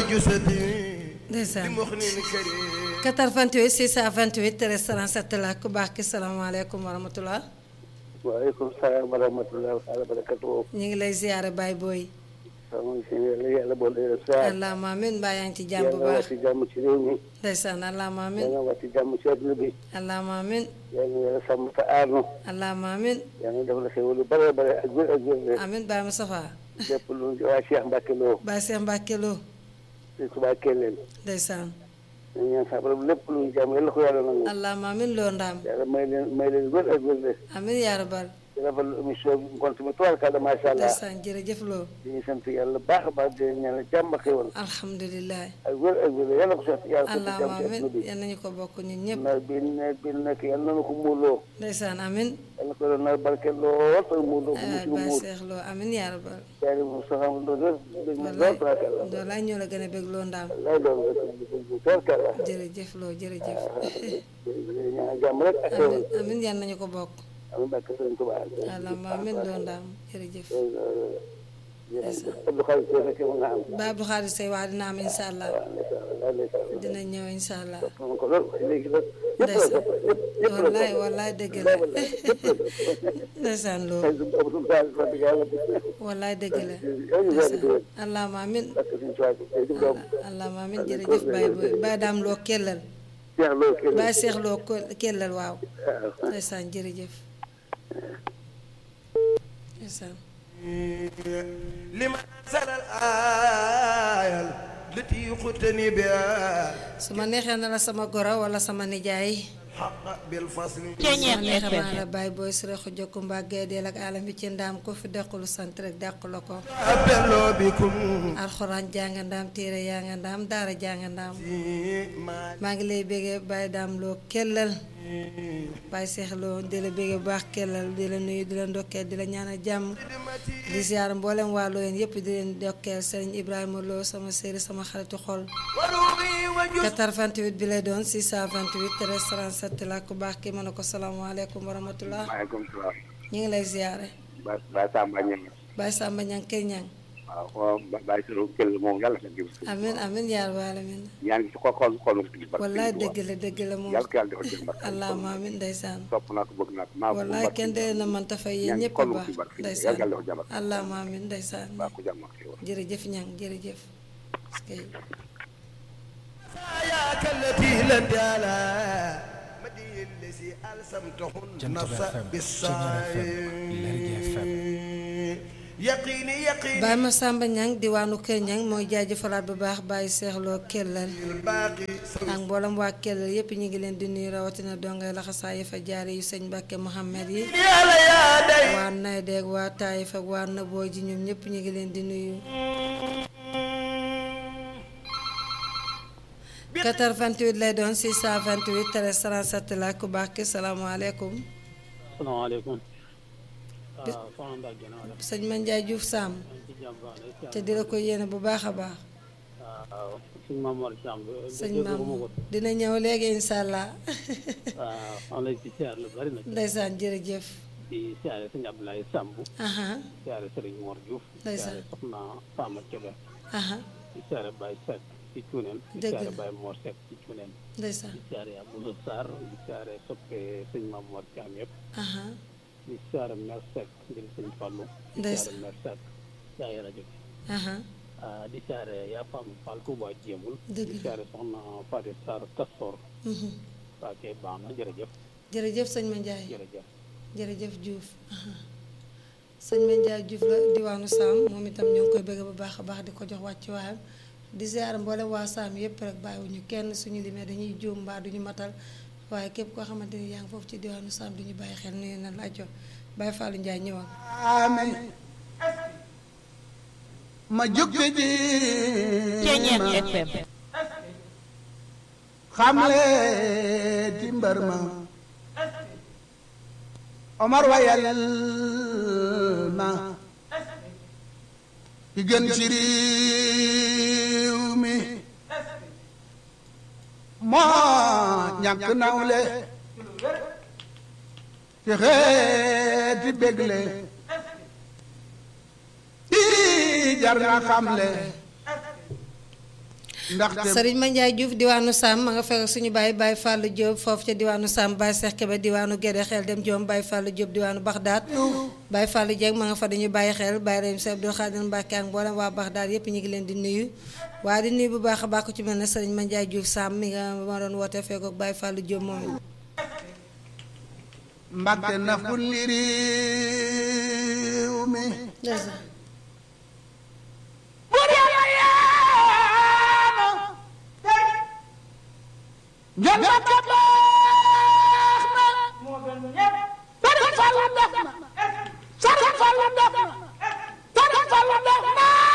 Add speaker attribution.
Speaker 1: جسدي
Speaker 2: ndeysaan
Speaker 1: بمخنين كريم
Speaker 2: 88 628 13 37 la ku baax ki salaamaaleykum wa rahmatulah.
Speaker 3: waaleykum salaam wa rahmatulah wa barakatuh.
Speaker 2: ñu ngi lay ziare Baye Boy.
Speaker 3: sama si yàlla yàlla boole leen saa.
Speaker 2: allahumma amiin mbaa yaa ngi ci jàmm bu
Speaker 3: yàlla
Speaker 2: baax
Speaker 3: wàcc jàmm ci réew mi.
Speaker 2: ndeysaan allahumma amiin
Speaker 3: yàlla wàcc jàmm ci àdduna bi.
Speaker 2: allahumma amiin
Speaker 3: yàlla yàlla sàmm te aar nu.
Speaker 2: allahumma amiin
Speaker 3: yàlla def la xéwal lu bare bare ak wér ak wér.
Speaker 2: amiin Baye Moustapha
Speaker 3: lépp lu waa Cheikh Mbacke Lo.
Speaker 2: Baye Cheikh Mbacke Lo
Speaker 3: si subaa Kellel.
Speaker 2: ndeysaan
Speaker 3: ñu ñaan sa borom lépp lu ñu jàmm yàlla ko yàlla nangu.
Speaker 2: allahumma amiin loo ndaam
Speaker 3: yàlla may leen may leen wér ak wér.
Speaker 2: amiin yaa rabal
Speaker 3: di rafetlu émission bi ngont mi tubaarkàlla macha allah.
Speaker 2: ndeysaan jërëjëf loo
Speaker 3: di ñu sant yàlla baax a baax di leen ñaanal jàmm ak xéwal.
Speaker 2: alhamdulilah
Speaker 3: ak wér ak wér yàlla ko sotti yàlla ko
Speaker 2: allahumma
Speaker 3: jàmm ci
Speaker 2: amiin
Speaker 3: àdduna bi.
Speaker 2: yal nañu ko bokk ñun ñëpp
Speaker 3: nawet bi nawet bi nekk yàlla na ko muurloo.
Speaker 2: ndeysaan amiin
Speaker 3: yàlla ko doon nawet barke lool te muurloo ko mu
Speaker 2: ay
Speaker 3: ci
Speaker 2: Baye
Speaker 3: muur.
Speaker 2: Cheikh Lo amiin yaa rabal
Speaker 3: jaari mu saxam do do dégg na
Speaker 2: wallaay
Speaker 3: lool tubaarkàlla.
Speaker 2: wallaay ñoo la gën a bëgg loo ndaam
Speaker 3: lay doon rek bu tubaarkàlla.
Speaker 2: jërëjëf loo jërëjëf
Speaker 3: ñaan jàmm rek ak xéwal.
Speaker 2: amiin amiin yal nañu ko bokk
Speaker 3: amiin barke Sëriñ Tuubaa.
Speaker 2: allahumma amiin loo ndaam jërëjëf
Speaker 3: Abdou Khadir Seye fekkee mu nga am.
Speaker 2: Baye Abdou Khadir Seye wax dina am incha allah
Speaker 3: waaw ndeysaan wallaay ndeysaan.
Speaker 2: dina ñëw incha allah
Speaker 3: moom ko lool léegi nag ñëpp la
Speaker 2: ndeysaan
Speaker 3: sopp ñëpp ñëpp la
Speaker 2: wallaay
Speaker 3: sopp.
Speaker 2: wallaay dëgg la ndeysaan loo
Speaker 3: Xëy na Abdou Khadir wax dëgg yàlla.
Speaker 2: wallaay dëgg la
Speaker 3: yow ñu yàgg di wér.
Speaker 2: allahumma amiin
Speaker 3: barke Sëriñ Tuubaa jërëjëf doom.
Speaker 2: allahumma amiin jërëjëf Baye Boy Baye daam loo kellal
Speaker 3: Cheikh Lo kenn.
Speaker 2: Baye Cheikh loo ko- kellal waaw
Speaker 3: waaw.
Speaker 2: ndeysaan jërëjëf ndeysaan
Speaker 1: لمن أنزل الآية التي يقتني بها
Speaker 2: su ma neexee na la sama goro wala sama nijaay
Speaker 1: حق بالفصل
Speaker 2: su ma neexee maa la Baye Boy Siré Khoudia Koumba Guédel ak alam bi ci ndaam ko fi dàqulu sant rek dàqu la ko
Speaker 1: أبلو بكم
Speaker 2: alxuraan jàng ndaam téere yaa nga ndaam daara jàng ndaam
Speaker 1: ما
Speaker 2: maa ngi lay béggee Baye daam loo kellal Baye Cheikh Lo di la béggee bu baax kellal di la nuyu di la ndokkeel di la ñaanal jàmm di ziar mboolem waa Loyeen yëpp di leen ndokkeel Serigne Ibrahima Lo sama séeri sama xaritu xol
Speaker 1: وروحي وجسدي
Speaker 2: 88 bi lay doon 628 13 37 la ku baax ki mën a ko salaamaaleykum wa rahmatullah
Speaker 3: maaleykum salaam.
Speaker 2: ñu ngi lay ziare
Speaker 3: Ba Ba Samba Niang.
Speaker 2: Baye Samba ñang kër ñang
Speaker 3: waaw waaw Ba Baye Sirou Kell moom yàlla na gëm.
Speaker 2: amin amin yaa rabbal alamin
Speaker 3: ñaan gi ci xol xol xol ma ci barke
Speaker 2: wallaay
Speaker 3: Sëriñ
Speaker 2: dëgg
Speaker 3: Tuubaa.
Speaker 2: la dëgg la moom
Speaker 3: yàlla ko yàlla defal jëm barke.
Speaker 2: allahumma amin ndeysaan
Speaker 3: sopp naa ko bëgg naa ko maa ko
Speaker 2: wallaay
Speaker 3: barke.
Speaker 2: kenn dee na man ta fay yéen
Speaker 3: ñaan gi
Speaker 2: ñëpp
Speaker 3: xol ma
Speaker 2: baax
Speaker 3: ci barke.
Speaker 2: ndeysaan
Speaker 3: yàlla yàlla defal jàmm.
Speaker 2: allahumma amin ndeysaan
Speaker 3: baa ko jàmm ak xéwal.
Speaker 2: jërëjëf ñang jërëjëf Est-ce que-
Speaker 1: ياك التي لن على مدي الذي ألسمتهن
Speaker 4: جنتب
Speaker 1: نفس
Speaker 4: FM,
Speaker 1: بالسعي
Speaker 4: Lergui FM.
Speaker 1: يقيني يقيني
Speaker 2: Baye Massamba ñang diwaanu kër ñang mooy jaajëfalaat bu baax Baye Cheikh Lo kellal
Speaker 1: الباقي
Speaker 2: ak mboolem waa kellal yépp ñu ngi leen di nuyu rawatina dongay laxasaa yi fa jaare yu sëñ Mbàkke Mohamed yi
Speaker 1: يا لا يا داي
Speaker 2: waa Naydeeg waa Taïf ak waa Naboo ji ñoom ñëpp ñu ngi leen di nuyu 88 lay doon 628 13 37 la ku baax ki salaamaaleykum
Speaker 5: salaamaaleykum waaw soxna Mbacke naa def
Speaker 2: sëñ Mandiaye Diouf Sam
Speaker 5: ci jàmm baax na
Speaker 2: te di la ko yéene bu baax a baax
Speaker 5: waaw suñ Maam Mor Thiam
Speaker 2: sëñ
Speaker 5: dégguma
Speaker 2: maam
Speaker 5: ko
Speaker 2: dina ñëw léegi incha allah
Speaker 5: waaw xam lay ci siyaar lu bari nag
Speaker 2: ndeysaan jërëjëf
Speaker 5: di siyaare sëñ Abdoulaye Samb
Speaker 2: aha
Speaker 5: siyaare Sëriñ Mor Diouf
Speaker 2: Ndeysaan.
Speaker 5: siyaare soxna Fama Kébé
Speaker 2: aha
Speaker 5: di siyaare Baye Seck ci Cuuneen di
Speaker 2: Dëgg
Speaker 5: siyaare
Speaker 2: la.
Speaker 5: Baye Mor Seck ci Cuuneen
Speaker 2: ndeysaan
Speaker 5: di siyaare Abdou Sarr di siyaare soppe sëñ Maam Mor Thiam yëpp
Speaker 2: aha
Speaker 5: di siyaare Mère Seck ngir sëñ Fallou di
Speaker 2: Ndeysaan.
Speaker 5: siyaare Mère Seck yaay rajo bi
Speaker 2: aha
Speaker 5: ah di siyaare yaa Fama Fall Touba Jéemul
Speaker 2: Dëgg
Speaker 5: di
Speaker 2: la.
Speaker 5: siyaare soxna Fatou Sarr Kastor
Speaker 2: mhm.
Speaker 5: waa kay baax na jërëjëf
Speaker 2: jërëjëf sëñ Mandiaye
Speaker 5: jërëjëf
Speaker 2: jërëjëf Diouf aha. sëñ Mandiaye Diouf la diwaanu Sam moom itam ñoo ngi koy bëgg bu baax a baax di ko jox wàcc waayam di ziar mboolem waa Sam yépp rek bàyyiwuñu kenn suñu limee dañuy juum mbaa duñu matal waaye képp koo xamante ni yaa ngi foofu ci diwaanu Sam duñu bàyyi xel nuyu na la ajo Baye Fallou Ndiaye ñëwal
Speaker 1: آمين ما jóg di
Speaker 6: FM
Speaker 1: xamle ti mbër ma Omar wayal ma ki gën ci réew mi moo ñàkk nawle ci xeeti bégle ii jar na xamle
Speaker 4: ndaxte
Speaker 2: Sëriñ Mandiaye Diouf diwaanu Sam ma nga fekk suñu baay Baye Fallou Diop foofu ca diwaanu Sam Baye Cheikh Kébé diwaanu Guédé xel dem Diom Baye Fallou Diop diwaanu Baxdaat Baye Fallou Dieng ma nga fa dañuy bàyyi xel Baye Rayim Sy Abdoul Khadir Mbacke ak mboolem waa Baxdaat yépp ñu ngi leen di nuyu waaye di nuyu bu baax a baax ku ci mel ne Sëriñ Mandiaye Diouf Sam mi nga ma doon woote fekk ak Baye Fallou Diop moom
Speaker 4: Mbàkke naful li réew mi
Speaker 2: ndeysaan
Speaker 4: buur yàlla yaana njol ma ca baax na Sëriñ Fallu def na Sëriñ Fallu def na Sëriñ Fallu def na